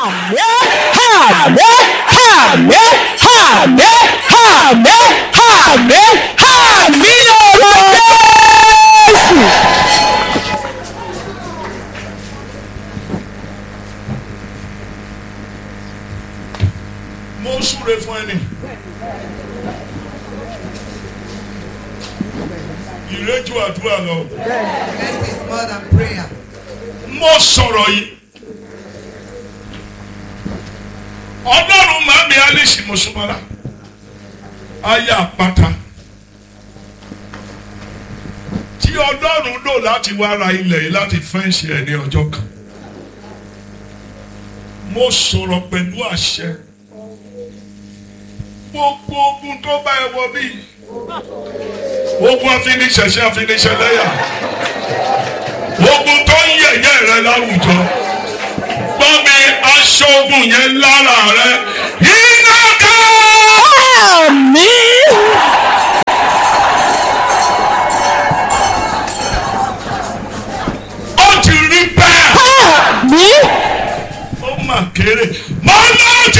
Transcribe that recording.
àmín àmín àmín àmín àmín àmín àmín ọ̀rọ̀ jésù. mo súre fún ẹni. ìrẹ́jú àdúrà lọ. Rest is more than prayer. mo sọ̀rọ̀ yìí. ọlọ́run màmí alice mùsùlùmọ́lá ayé àpáta tí ọlọ́run lò láti wá ra ilẹ̀ yìí láti fẹ́ǹsì ẹ̀ ní ọjọ́ kan. mo sọ̀rọ̀ pẹ̀lú àṣẹ gbogbo ogun tó bá ẹ wọ bí ogun afiniṣẹ̀ṣẹ̀ afiniṣẹ̀lẹ́yà ogun tó ń yẹ̀yẹ́ rẹ láwùjọ gbọ́ mi aṣọ ogun yẹn lára rẹ iná ká. àmín. ó ti rí bẹ́ẹ̀ àmín. ó mà kéré mọ́ lọ́ọ́